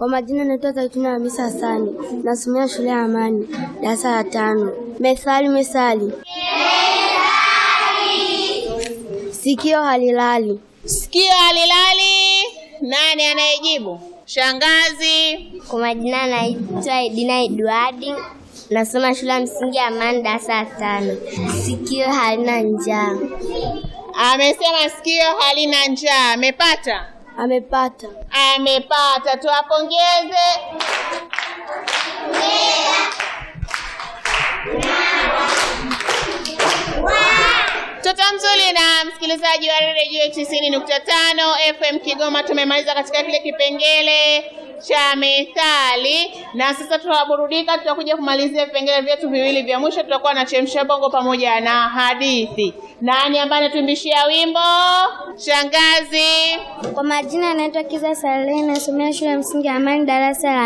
Kwa majina naitwa Zaituni Hamisa Hassani, nasomea shule ya Amani, darasa la tano. Methali, methali. Sikio halilali. Sikio halilali. Nani anayejibu? Shangazi. Kwa majina naitwa Edina Edwardi, nasoma shule ya msingi ya Amani, darasa la tano. Sikio halina njaa. Amesema sikio halina njaa. Amepata? Amepata. Amepata, tuwapongeze. Mtoto mzuri na msikilizaji wa redio tisini nukta tano FM Kigoma, tumemaliza katika kile kipengele cha methali, na sasa tutaburudika. Tutakuja kumalizia vipengele vyetu viwili vya mwisho, tutakuwa na chemsha bongo pamoja na hadithi. Nani ambaye anatuimbishia wimbo? Shangazi. Kwa majina naitwa Kiza Saleh, nasomea shule ya msingi ya Amani, darasa la